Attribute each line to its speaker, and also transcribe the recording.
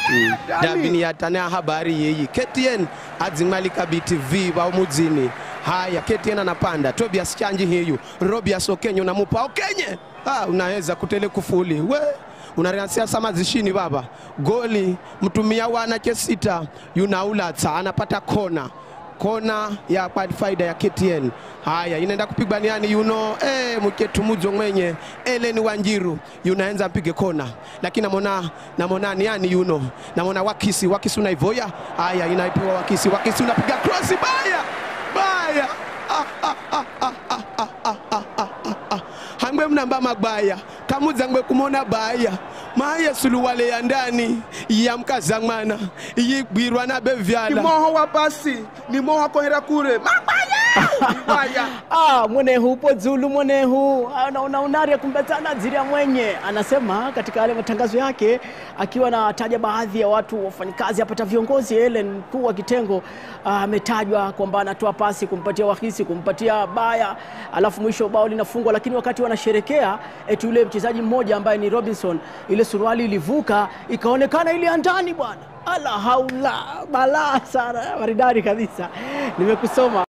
Speaker 1: Yani-
Speaker 2: dabini yatana habari yeyi KTN adzimalika BTV wa mudzini haya KTN anapanda Tobias Chanji hiyu Robias Okenye unamupa Okenye ah, unaweza kutele kufuli we unariansia sama zishini baba goli mtumia wana chesita yunaulatsa anapata kona kona ya kwa faida ya KTN. Haya, inaenda kupigwa niani yuno eh, mketu mujo mwenye Ellen Wanjiru yunaenza mpige kona, lakini namona namona niani yuno namona wakisi wakisi unaivoya. Haya, inaipewa wakisi wakisi unapiga cross baya baya ah, ah, ah, ah, ah, ah, ah, ah, ah, ah, ah. hangwe mnamba magbaya kamudzangwe kumona baya maye suluwale ya ndani ya mkazang'wana yigwirwa na bevyala
Speaker 1: ni moho wa basi ni moho akohera kure mabaya ibaya
Speaker 3: Ah, mwenehu upo Zulu mwenehu anaona unari kumbetana ziria mwenye anasema katika yale matangazo yake akiwa anataja baadhi ya watu wafanyikazi hapata viongozi Ellen mkuu wa kitengo ah, ametajwa kwamba anatoa pasi kumpatia wahisi kumpatia baya alafu mwisho bao linafungwa lakini wakati wanasherekea eti yule mchezaji mmoja ambaye ni Robinson ile suruali ilivuka ikaonekana ile ya ndani bwana ala haula balaa sana maridadi kabisa nimekusoma